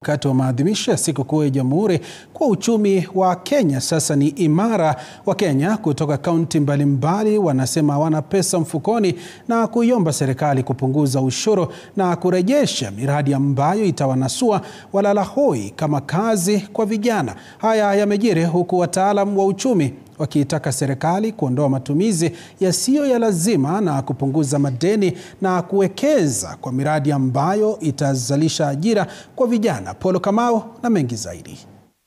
Wakati wa maadhimisho ya sikukuu ya Jamhuri kwa uchumi wa Kenya sasa ni imara. Wa Kenya kutoka kaunti mbalimbali wanasema hawana pesa mfukoni na kuiomba serikali kupunguza ushuru na kurejesha miradi ambayo itawanasua walala hoi kama kazi kwa vijana. Haya yamejiri huku wataalam wa uchumi wakiitaka serikali kuondoa matumizi yasiyo ya lazima na kupunguza madeni na kuwekeza kwa miradi ambayo itazalisha ajira kwa vijana. Polo Kamau na mengi zaidi.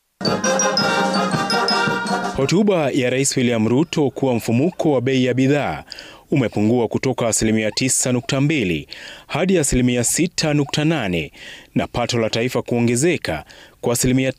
Hotuba ya Rais William Ruto kuwa mfumuko wa bei ya bidhaa umepungua kutoka asilimia 9.2 hadi asilimia 6.8 na pato la taifa kuongezeka kwa asilimia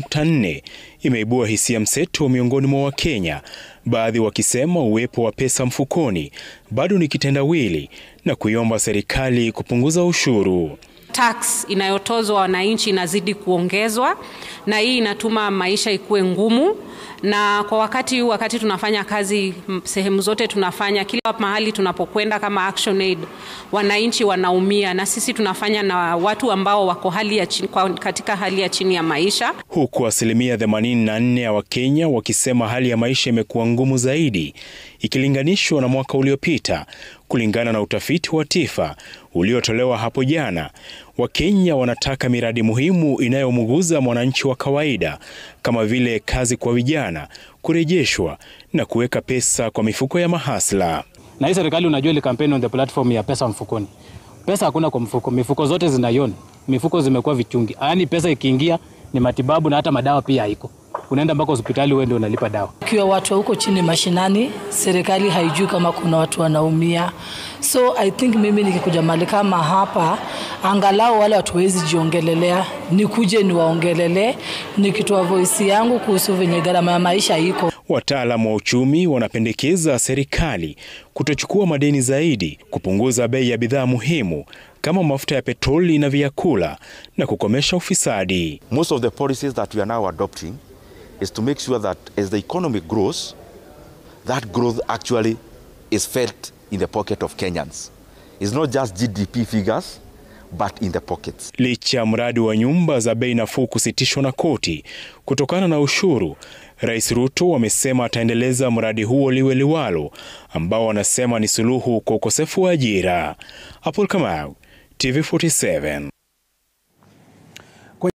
5.4 imeibua hisia mseto miongoni mwa Wakenya, baadhi wakisema uwepo wa pesa mfukoni bado ni kitendawili na kuiomba serikali kupunguza ushuru. Tax inayotozwa wananchi inazidi kuongezwa na hii inatuma maisha ikuwe ngumu na kwa wakati huu, wakati tunafanya kazi sehemu zote tunafanya, kila mahali tunapokwenda kama Action Aid, wananchi wanaumia, na sisi tunafanya na watu ambao wako hali ya chini, katika hali ya chini ya maisha, huku asilimia 84 ya Wakenya wakisema hali ya maisha imekuwa ngumu zaidi ikilinganishwa na mwaka uliopita, kulingana na utafiti wa TIFA uliotolewa hapo jana. Wakenya wanataka miradi muhimu inayomguza mwananchi wa kawaida kama vile kazi kwa vijana kurejeshwa na kuweka pesa kwa mifuko ya mahasla. Na hii serikali unajua, ile kampeni on the platform ya pesa mfukoni, pesa hakuna kwa mfuko, mifuko zote zinaiona, mifuko zimekuwa vichungi, yaani pesa ikiingia ni matibabu na hata madawa pia haiko unaenda mpaka hospitali wewe ndio unalipa dawa. Ikiwa watu huko chini mashinani, serikali haijui kama kuna watu wanaumia, so I think mimi nikikuja mali kama hapa, angalau wale watu wezi jiongelelea, nikuje niwaongelelee, nikitoa voice yangu kuhusu venye gharama ya maisha iko. Wataalamu wa uchumi wanapendekeza serikali kutochukua madeni zaidi, kupunguza bei ya bidhaa muhimu kama mafuta ya petroli na vyakula na kukomesha ufisadi. Most of the policies that we are now adopting is to make sure that as the economy grows, that growth actually is felt in the pocket of Kenyans. It's not just GDP figures, but in the pockets. Licha ya mradi wa nyumba za bei nafuu kusitishwa na koti kutokana na ushuru, Rais Ruto amesema ataendeleza mradi huo liwe liwalo, ambao wanasema ni suluhu kwa ukosefu wa ajira. Apol Kamau, TV47.